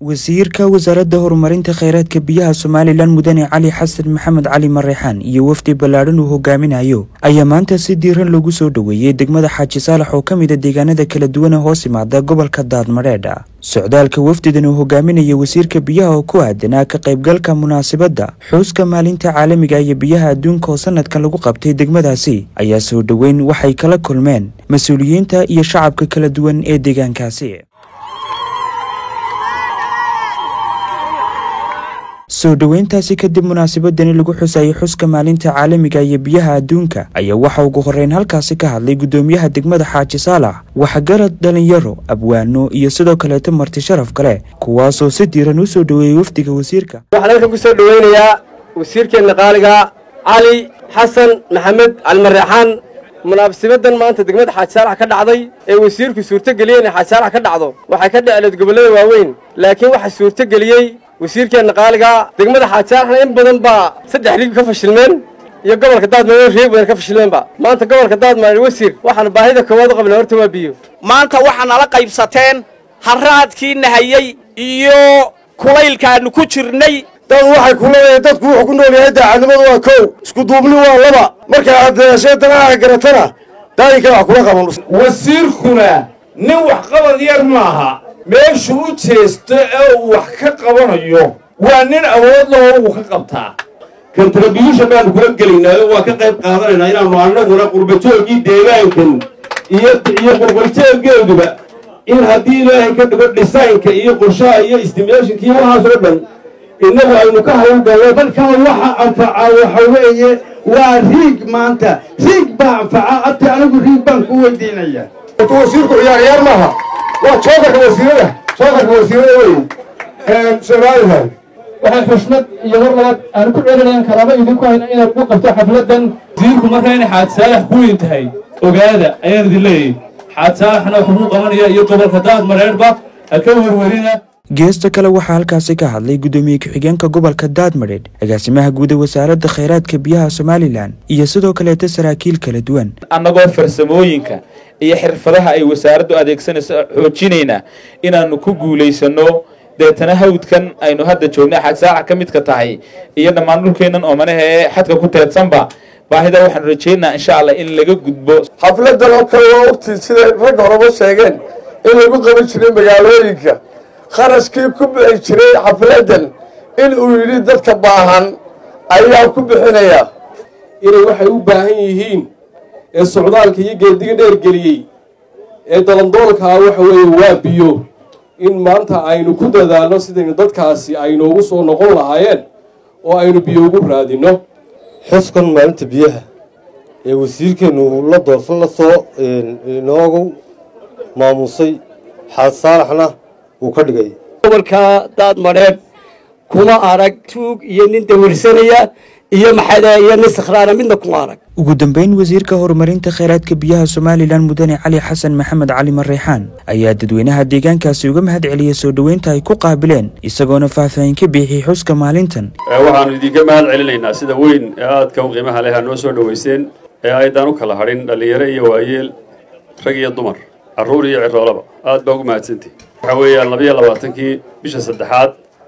wasiirka wasaaradda horumarinta kheyraadka biyaha somalilan mudane cali xasan maxamed cali mareexaan iyo wafdi ballaadhan uu hogaaminayo ayaa maanta si diiran loogu soo dhoweeyey degmada xaaji saalax oo ka mid a deegaanada kala duwan ee hoos imaada gobolka daadmadheedha socdaalka wafdidan uu hogaaminaya wasiirka biyaha oo ku aadanaa ka qaybgalka munaasabadda xuuska maalinta caalamiga iyo biyaha adduunka oo sanadkan lagu qabtay degmadaasi ayaa soo dhoweyn waxay kala kulmeen mas-uuliyiinta iyo shacabka kala duwan ee deegaankaasi soo dhoweyntaasi kadib munaasabadani lagu xusayay xuska maalinta caalamiga iyo biyaha adduunka ayaa waxa ugu horreyn halkaasi ka hadlay guddoomiyaha degmada xaaji saalax waxgarad dhalinyaro abwaano iyo sidoo kaleeto marti sharaf kale kuwaasoo si diiran u soo dhoweeyey wafdiga wasiirka waxaan halkan ku soo dhoweynayaa wasiirkeenna qaaliga cali xasan maxamed calimareexaan munaasibadan maanta degmada xaaji saalax ka dhacday ee wasiirku suurtogeliyey inay xaaji saalax ka dhacdo waxay ka dhicleed gobollada waaweyn laakiin waxa suurtogeliyey wasiirkeenna qaaliga degmada xaaji saalaxna in badan baa saddex riig ka fashilmeen iyo gobolka daadmareer reeg badan ka fashilmeenba maanta gobolka daadmareer wasiir waxaan baahida koowaad u qabnay horta waa biyo maanta waxaa nala qaybsateen harraadkii nahayey iyo kulaylkaannu ku jirnay dad waxay ku leedahay dadku wuxuu ku nool yahay daacadnimadu waa kow isku duubni waa laba marka aad dadaashee danaha garatana daayinka wax kula qaban wasiirkuna nin waxqabad yar maaha meeshuu u jeesto ee uu wax ka qabanayo waa nin awood lahoo uu ka qabtaa kontribution baanu kula gelaynaayo waa ka qayb qaadanaynaa inaannu annaguna qurbajoogii deegaankan iyo iyo qurbaljooggeeduba in haddii ilaahay ka dhigo dhisaynka iyo qorshaha iyo stimulashinka iyo waxaas oo dhan innagu aynu ka hawlgallo dalkan waxa anfaca waxa weeye waa riig maanta riig baa anfaca ati anigu riig baan ku weydiinaya wasiirku ciyaaryaar maaha waa joogarka wasiirada joogarka wasiirada wey somalilan waxaan xushmad iyo war labaad aan ku celinayan kalaama idinku hayna inaad ku qabto xafladan wasiirku marka inay xaad saalax ku weyn tahay ogaada ayaan idin leeyahay xaad saalaxna wuxuu qabanaya iyo gobolka daad mareerba ha ka werwerina geesta kale waxaa halkaasi ka hadlay guddoomiye ku-xigeenka gobolka daadmadheedh agaasimaha guud ee wasaaradda kheyraadka biyaha somalilan iyo sidoo kaleeta saraakiil kala duwan annagoo farsamooyinka iyo xirfadaha ay wasaaraddu adeegsanayso xoojinaynaa inaannu ku guulaysanno deetana hawdkan aynu hadda joognay xaaj saaca ka midka tahay iyo dhammaan dhulkeennan oomanaha ee xadka ku teedsanba baahida waxaanu rajaynaa insha allah in laga gudbo xafladan oo kale waa ogtii siday ragga horeba sheegeen in lagu qaban jiray magaalooyinka kharashkii ku bixi jiray xafladan in uu yidhi dadka baahan ayaa ku bixinaya inay waxay u baahan yihiin ee socdaalka iyo geediga dheergeliyey ee dalandoolkaa waxa weeye waa biyo in maanta aynu ku dadaalno sidaynu dadkaasi aynoogu soo noqon lahaayeen oo aynu biyo ugu raadinno xuskan maalinta biyaha ee wasiirkeennu la doorsan la soo inoogu maamuusay xaad saalaxna uu ka dhigay gobolka daadmadheedh kuma arag tuug iyo nin dawirsanaya iyo maxada iyo nin sakhraana midna kuma arag ugu dambeyn wasiirka horumarinta kheyraadka biyaha somalilan mudane cali xasan maxamed cali mareexaan ayaa dadweynaha deegaankaasi uga mahad celiyey soo dhoweynta ay ku qaabileen isagoona faahfaahin ka bixiyey xuska maalintan waxaannu idinka mahad celinaynaa sida weyn ee aadka u qiimaha leh aa noo soo dhoweyseen ee aydaan u kala hadhin dhallinyaro iyo waayeel rag iyo dumar carruur iyo ciroolaba aad baa ugu mahadsantihi waxaa weeyaan labayo labaatankii bisha saddexaad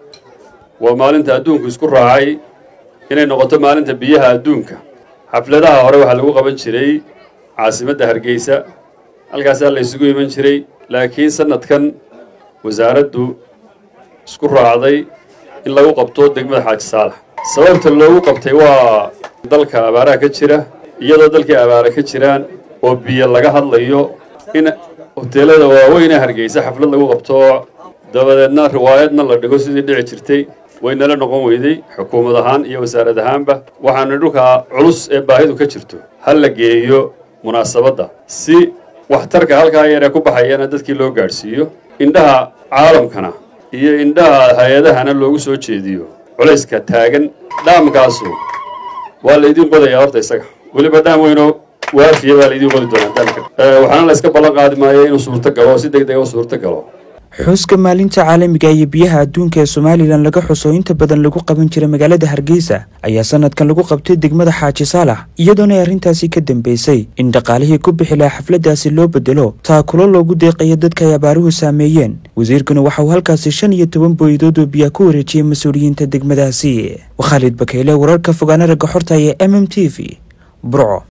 waa maalinta adduunku isku raacay inay noqoto maalinta biyaha adduunka xafladaha hore waxaa lagu qaban jiray caasimadda hargeysa halkaasaa la ysugu iman jiray laakiin sannadkan wasaaraddu isku raacday in lagu qabto degmada xaaji saalax sababta loogu qabtay waa dalka abaaraha ka jira iyadoo dalkii abaara ka jiraan oo biyo laga hadlayo in hoteelada waaweyne hargeysa xaflad lagu qabto dabadeedna riwaayadna la dhigo sidii dhici jirtay waynala noqon weyday xukuumad ahaan iyo wasaarad ahaanba waxaana dhulka culus ee baahidu ka jirto ha la geeyo munaasabadda si waxtarka halkaa yaree ku baxayana dadkii loo gaadhsiiyo indhaha caalamkana iyo indhaha hay-adahana loogu soo jeediyo culayska taagan dhaamkaasu waa laydin qodayaa horta isaga weliba dhaam weynoo waafiya baa laydin qodi doonaa daamka waxaana la yska ballan qaadi maayo inuu suurto galo si deg dega u suurto galo xuska maalinta caalamiga iyo biyaha adduunka ee somalilan laga xuso inta badan lagu qaban jiray magaalada hargeysa ayaa sanadkan lagu qabtay degmada xaaji saalax iyadoona arrintaasi ka dambeysay in dhaqaalihii ku bixi lahaa xafladaasi loo bedelo taakulo loogu deeqayo dadka ay abaaruhu saameeyeen wasiirkuna waxa uu halkaasi shan iyo toban booyadood oo biyaa ku wareejiyey mas-uuliyiinta degmadaasi khaalid bakeyle wararka fogaana ragga xorta ee m m t v burco